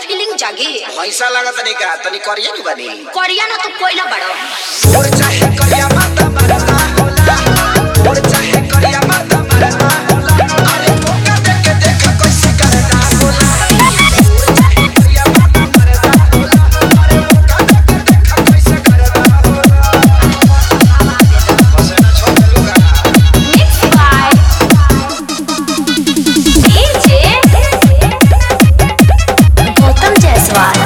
feeling जागी पैसा लागत नहीं का तनी करिए नु बनी करिया ना तो कोयला बड़ो और चाहे करिया माता मरना होला और चाहे करिया माता मरना होला अरे मौका देके देख कैसे करना होला और चाहे करिया माता मरना होला अरे मौका देके देख कैसे करना होला बस ना छोड़ लूंगा mix by DJ Gautam Jaiswal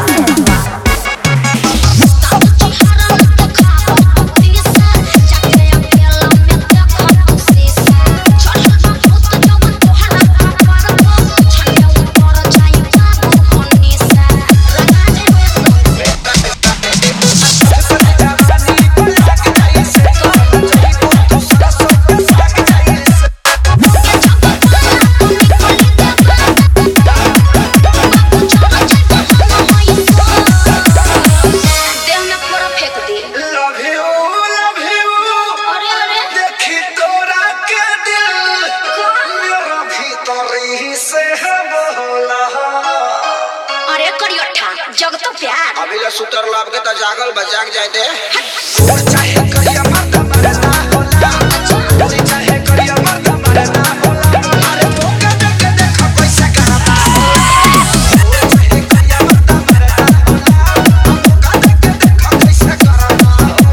देह में पूरा फेंक दे लव यू लव यू अरे अरे देखी तोरा के दिल मेरा भीतर ही से है बोला अरे करियठा जग तो प्यार अभी ले सुतर लाभ के त जागल बा जाग जाए दे और चाहे करिया मर्द मरना होला और चाहे करिया मर्द मरना होला अरे मौका देके देख पैसा करना और चाहे करिया मर्द मरना होला मौका देके देख पैसा करना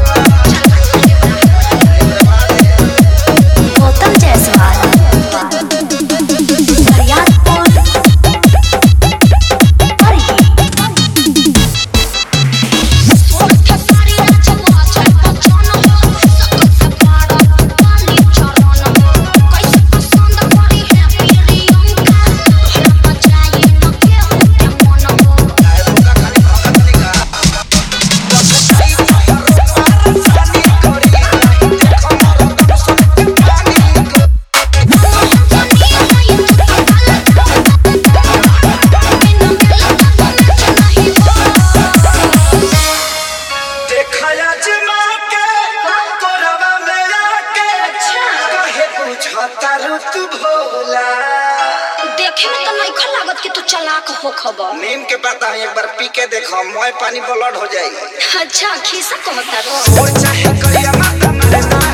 गौतम जायसवाल बरियारपुर देखया जमा के कोरवा में आके कहे बुझता रुत भोला देखे में तो नहीं लागत कि तू चालाक हो खबर नीम के पता है एक बार पी के देखो मोय पानी ब्लड हो जाएगी अच्छा खीसा कहता रो और चाहे करिया माता मरना